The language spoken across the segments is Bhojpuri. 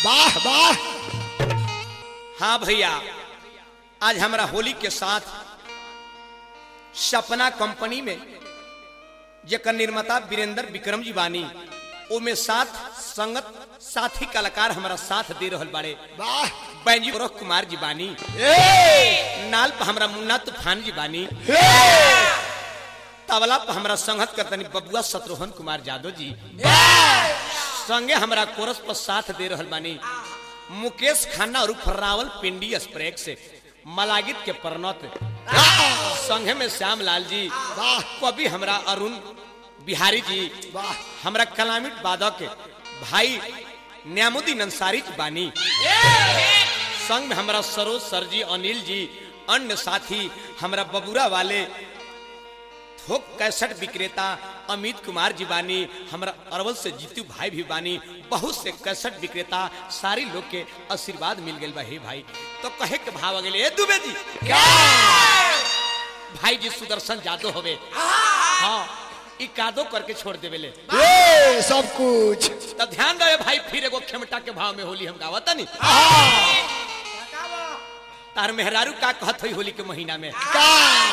वाह वाह हाँ भैया आज हमारा होली के साथ सपना कंपनी में जेकर निर्माता वीरेंद्र विक्रम जी बानी ओमे साथ संगत साथी कलाकार हमारा साथ दे रहल बाड़े वाह बैंजी गोरख कुमार जी बानी ए नाल पर हमरा मुन्ना तूफान जी बानी ए तबला पर हमरा संगत करतनी बबुआ शत्रुघ्न कुमार यादव जी संगे हमरा कोरस पर साथ दे रहल बानी मुकेश खन्ना और फर्रावल पिंडी स्प्रेक से मलागित के परनत संगे में श्याम लाल जी वाह कवि हमरा अरुण बिहारी जी वाह हमरा कलामिट बादक भाई न्यामुद्दीन अंसारी जी बानी संग में हमरा सरोज सर जी अनिल जी अन्य साथी हमरा बबुरा वाले थोक कैसेट विक्रेता अमित कुमार जी बानी हमरा अरवल से जीतू भाई भी बानी बहुत से कैसेट विक्रेता सारी लोग के आशीर्वाद मिल गए बा हे भाई तो कहे के भाव अगले ए दुबे जी क्या भाई जी सुदर्शन जादव होवे हाँ ई कादो करके छोड़ देवे ले ए सब कुछ तब ध्यान रहे भाई फिर एगो खेमटा के भाव में होली हम गावता नहीं तार मेहरारू का कहत हुई होली के महीना में का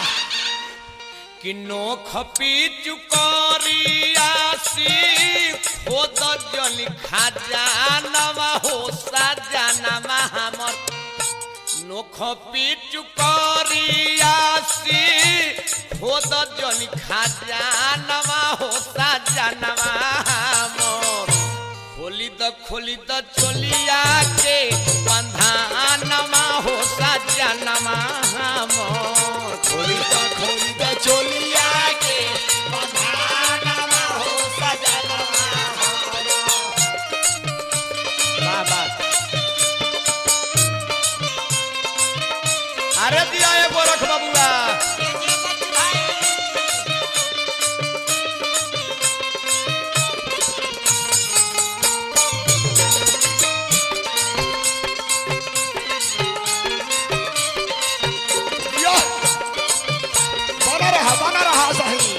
कि नोख पी चुकरियासी खोद जल खजानवा हो सजानवा हमर नोख पी चुकरियासी खोद जल खजानवा हो सजानवा हमर खोली द खोली द चोलिया के बंधानमा हो सजानवा हमर खोली द खोली द चोलिया के बंधानमा हो सजनवा वाह वाह अरे दिया ये गोरख बबुआ यो बना रहा बना रहा सही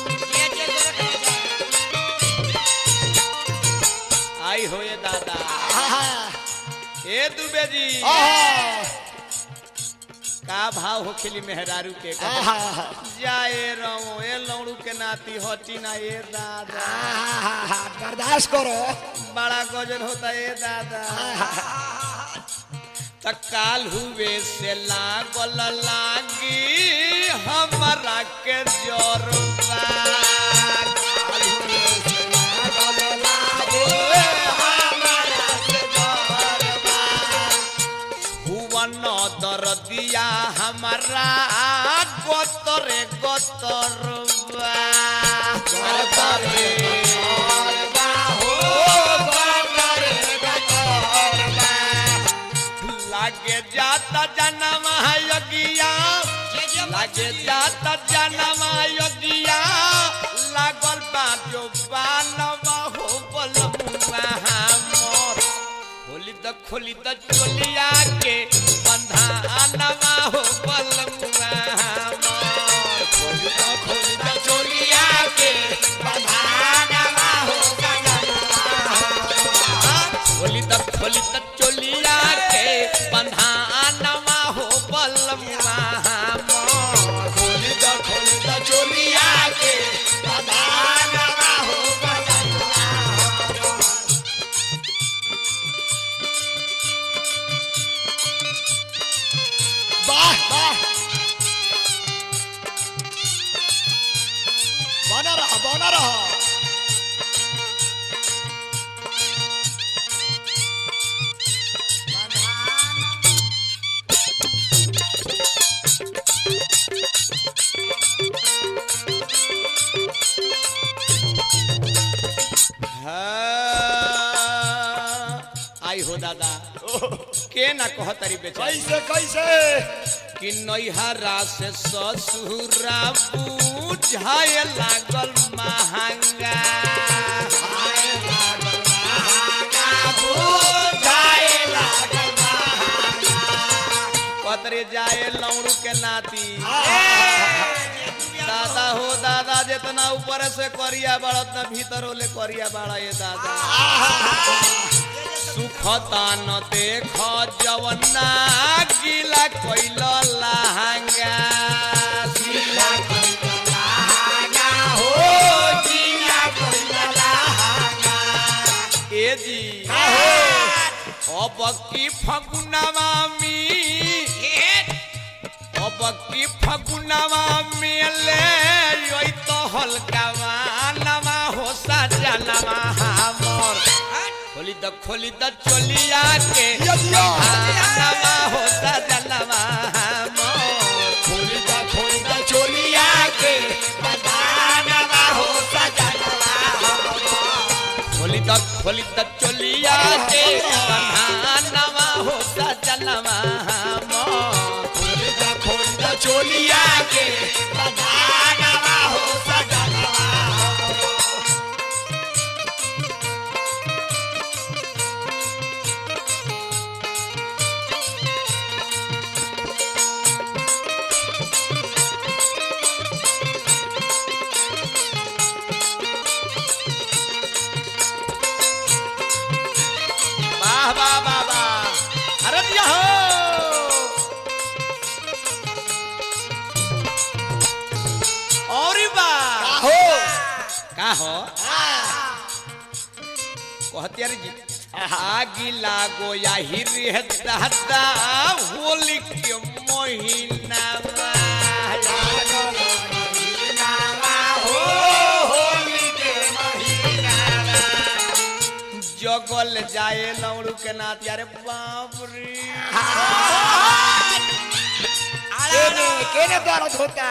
आई हो ये दादा आहा ए दुबे जी आहा का भाव हो खेली मेहरारू के आहा जाए रहो ए लौड़ू के नाती हटी ना ए दादा आहा बर्दाश्त करो बड़ा गजन होता ए दादा त काल हुए से लागल लागी हमरा के जोरबा भुवन दरदिया हमारा गोतरे गोतरबा गोतरे लागे जाता जन्म योगिया लागे जाता जन्म योगिया लागल बा जो बानवा हो बलमुआ मोर खोली द खोली द चोलिया के बंधानवा हो बलमुआ मोर खोली द खोली द चोलिया के बंधानवा हो खोली द खोली द चोलिया के बंधानवा हो बलमुआ मोर खोली द खोली द चोलिया के बंधानवा हो वाह वाह बना रहा बना रहा हाँ, आई हो दादा के ना कह तारी बेचारी कैसे कैसे कि नैहरा से ससुरा बुझाए लागल महंगा कतरे जाए लौड़ू के नाती दादा हो दादा जितना ऊपर से करिया बढ़त न भीतर होले करिया बाड़ा ये दादा सुखता न देख जवना गीला कोइल लहंगा गीला कोइला लहंगा हो गीला कोइला लहंगा ए जी अब की फगुनवा में अब की फगुनवा में ले योई तो हल्कावा नवा हो सजनवा हमर खोली द खोली द चोलिया के दिया, दिया। नवा हो सजनवा हमर खोली दा खोली दा चोलिया के बदानवा हो सजनवा खोली द खोली द चोलिया के नवा हो सजनवा हमर खोली दा खोली दा चोलिया के बदानवा हो सजनवा वाह वाह वाह वाह अरे दिया हो और वाह हो का हो कहतियार जी आगी लागो या हिरी है दादा होली के महीना जगल जाए लौड़ू के नाथ यारे बाप रे केने केने दर्द होता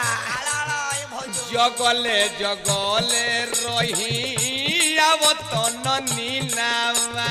जगले जगले रही अब तो नीनावा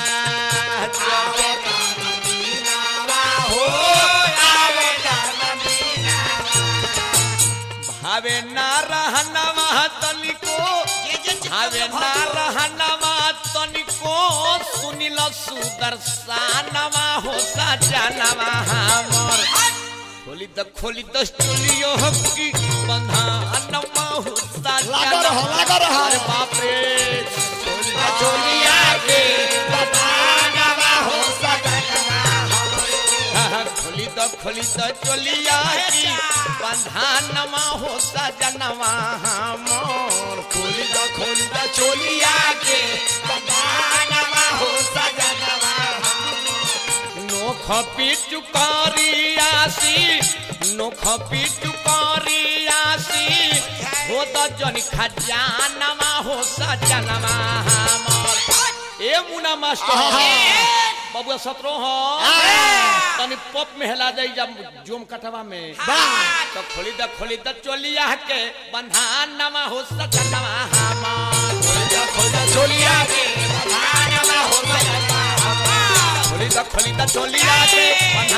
भावे ना रहनवा तनिको भावे ना रहनवा तनिको सुनिल सुदर्शनवा हो सजनवा हमर खोली द खोली द स्टूडियो की बंधानमा हो लगा रहो, लगा रहो। अरे बाप रे खोली द चोलिया के बदानवा हो सजनवा खोली द खोली द चोलिया की बंधानमा हो सजनवा हमर खोली दा खोली दा चोलिया के बदानवा हो सजनवा नोख पिचुकारियासी नोख पिचुकारियासी हो त जन खजानमा हो सजनमा हमर ए मुना मास्टर बबुआ सतरो हो तनी पप में हेला जाई जब जोम कटवा में तो खोली द खोली द चोलिया के बंधानमा हो सजनमा हमर खोली दा खोली दा चोलिया के बदानवा हो सजनवा खोली द खोली द चोलिया के